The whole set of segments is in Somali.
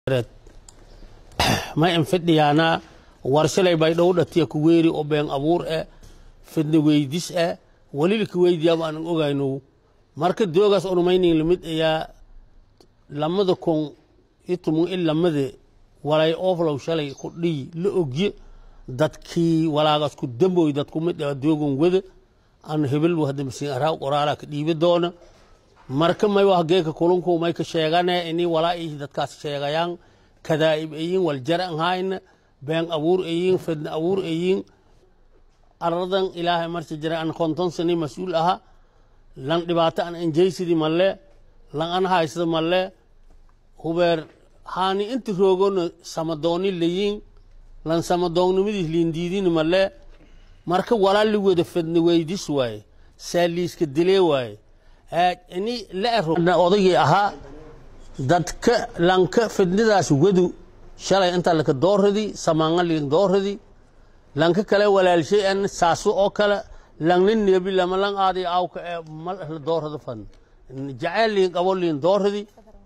ma in fidhiyaana warshalay bay dhow dhatiya ku weeri oo been abuur eh fidna weydis eh walila ka weydiyaaba aanan ogayno marka doogaas onumaynin lamid ayaa lamada kun iyo tumun in lamade walay ooflow shalay ku dhiy la ogye dadkii walaagaas ku damboy dadku mid ah doogon wada aan hebel hadda masiin araa qoraala ka dhiibi doona marka may wax geeka kulunku may ka sheegane ini walaa ii dadkaas sheegayaan kadaa'ib ayin waljar an hayna been abuur ayin fidna abuur ayin aradan ilaahay marsi jira an konton sani mas-uul aha lan dhibaato an enjaysidii malle lan an haysada malle hubeer haani inti roogona samadooni layin lan samadoonnimadiis liindiidini malle marka walaa li wada fidna weydis waaye saaliiska dilee waaye ini la ero odaygii ahaa dadka lanka fidnidaas wadu shalay inta laka doorradi samaanga liin doorradi lanka kale walaalshay an saaso oo kale langna neebi lama lang aadi awka ee mal la doorrada fan jaceyl liin qabo liin doorradi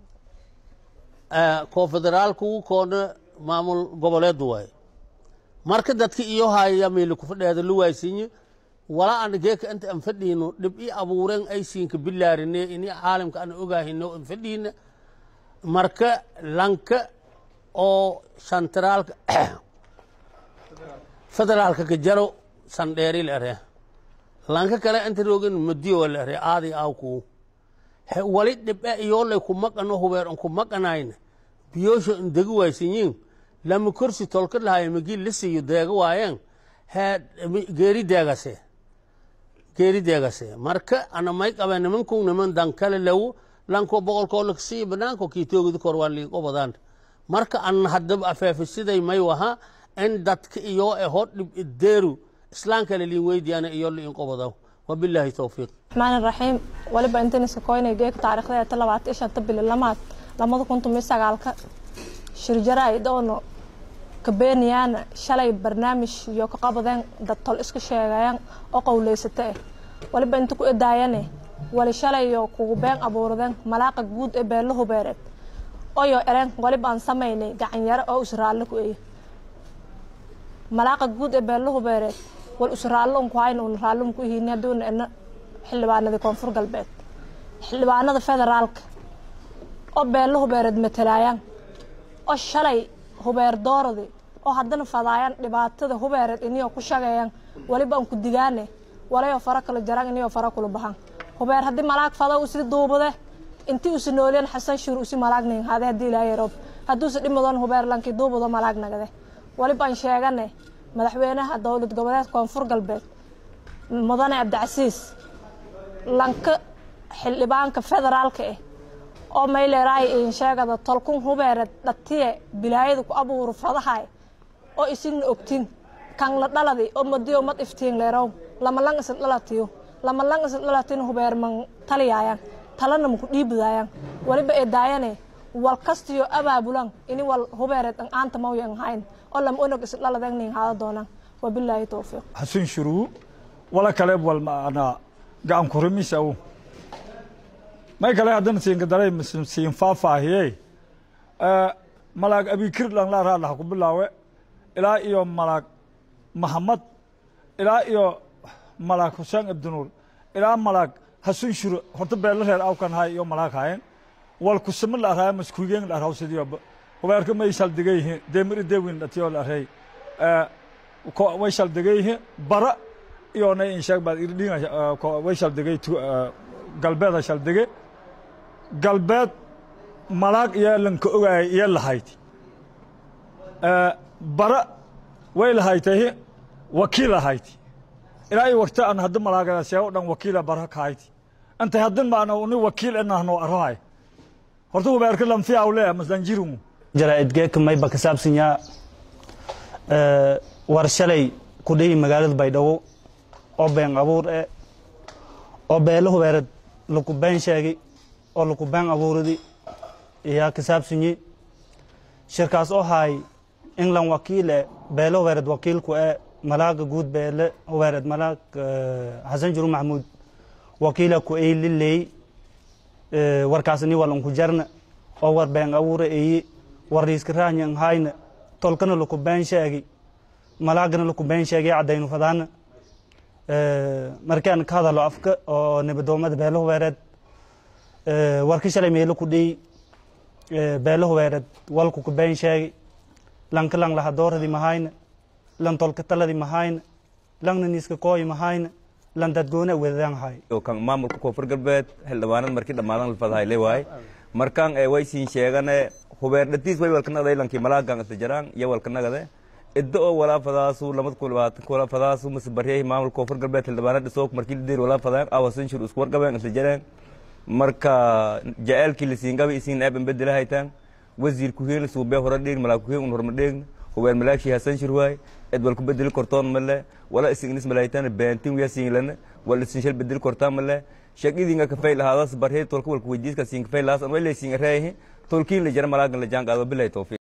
koo federaalku koona maamul goboleedu waaye marka dadka iyo haya meeli ku fadheeda la waaysinye walaa ana geeka inta an fadhiino dhib i abuuren aysiinka bilaarine ini caalamka ana ogaahino an fadhiina marka lanka oo santraalka federaalka ka jaro sandheeri la ere lanka kale inta roogin madiyo la ere aadi awku wali dhib e iyoolay ku maqano hubeer an ku maqanayna biyoosha an degi waysinyin lama korsi tolka lahaye magi la siiyo deega waayeen hee geeri deegase geeri deegase marka ana may qabe nimankun niman dankale lewo lanko boqolkoo laksii banaanko kiitoogidi kor waa liin qobadaan marka an haddaba afeefisiday may waha in dadka iyo e hor dhib ideeru islaankale liin weydiyaana iyo liin qobadaw wabilaahi towfiiq raxmaan raxiim waliba intaniska koynay geeka taariikhda ta labaatan iyo shanta bili lamaad lamada kun tomiyo sagaalka shirjaraay doono kabeeniyaan shalay barnaamij iyo ka qabadeen dad tol iska sheegayaan oo qowleysata ah waliba inta ku edaayane wali shalay iyo kugu been abuuradeen malaaqa guud ee beelo hubeereed oyo ereen waliba aan samaynay gacanyaro oo usraallo ku eye malaaqa guud ee beelo hubeereed wal usraallo unku hayn uun raallo unku ihini hadduuna ena xildhibaanadii koonfur galbeed xildhibaanada federaalka oo beelo hubeereed matalaayaan oo shalay hubeer dooradi oo haddana fadaayaan dhibaatada hubeereed iniyoo ku shageeyaan waliba aan ku digaane walayoo fara kala jaraan iniyoo fara kula baxan hubeer haddii malaag fada usi duubade intii usi nooliyeen xasan shuur usi malaag nin hade haddii ilaahay roob hadduusi dhimadoon hubeer lankii duubado malaag nagade waliba aan sheegane madaxweynaha dowlad goboleed koonfur galbeed mudane cabdicasiis lanka xildhibaanka federaalka ah oo mayleeraay in sheegada tolkun hubeereed dhatiye bilaayada ku abuuro fadahay oo isigna ogtin kan la dhaladi oo madiyo mad iftiin leerow lama lang isin dhalatiyo lama lang isin dhalatin hubeer man taliyaayan talana maku dhiibadaayaan waliba ee daayane wal kastiyo abaabulan ini wal hubeereed an aanta mawyan hayn oo lama onog isin dhaladeen nin haada doonaan wabilaahi towfiiq xasan shuruu wala kale wal maana gacan ku rumisa uu may kale haddana siinka daray siin faahfaahiyey malaag abikir dhan la raadlaha ku bilaawe ilaa iyo malaag mahamad ilaa iyo malaag xuseen abdinuur ilaa malaag hasun shuro horta beelo reer awkan hay iyo malaag hayen wal kusama la araya maskuugeen la araw sidiyo hubeerka may shaldigayhi demiri dewin dhatiyo la arey way shaldigayhi bara iyo nay insheeg baad irdhinga way shaldigay galbeeda shaldige galbeed malaag iyo lanka ogaayay iyo lahayd bara way lahaytay wakiil ahayd ilaa iyo waqti aan hadda malaagada sheego dhan wakiila bara kahayd intay haddin maana uni wakiil inahno arahay horta hubeerka lanfiya awle masdanjirumu jaraa'idgeeka mayba ka saabsanyaa war shalay ku dhihi magaalada baydhabo oo been abuur eh oo beelo hubeereed laku been sheegay oo laku been abuuradi ayaa ka saabsanyi shirkaas oo haay england wakiile beele hubeereed wakiilku ee malaaga guud beele hubeereed malaag xasan juru maxamuud wakiila ku eyliley warkaasni wal unku jarna oo war been abuura eyi warriiska raanyan hayna tolkana laku been sheegi malaagana laku been sheegi caddaynu fadaana markaan ka hadalo afka oo nibadoomada beelo hubeereed warka shalay meelo ku dhiy beelo hubeereed walku ku been sheegi lanka lang lahadooradi mahayna lan tolka taladi mahayna langna niiska kooyi mahayna lan dadgoona wedadaan hay kan maamulka koonfur galbeed xildhibaanada markii dhammaadan lafadahayle waay markaan ee way siin sheegane hubeer dhatiis way walkanagada lankii malaagan isla jaraan iyo walkanagade idda oo walaa fadaasu lamada kun labaatan wala fadaasu mase baryahi maamulka koonfur galbeed xildhibaanada dhisoog markii lideer walaa fadaan awasan shir isku wargabeen isla jareen marka jaceelkii lasiingaba isiin eeban bedela haytaan wasiir kuheen suubee hore dheeg malaag kuheen un horma dheegna hubeer malaagshii hasan shir waay ed wal ku bedeli kortoon male wala isignis malaytaan beentin wiya siinglana wal isin shal bedeli kortaan male shaqidinga kafay lahaadas barhee tolka walku weydiiska siin kafay lahaas an way laysiin reehi tolkiin la jara malaagan la jaan qaado bilay tawfiiq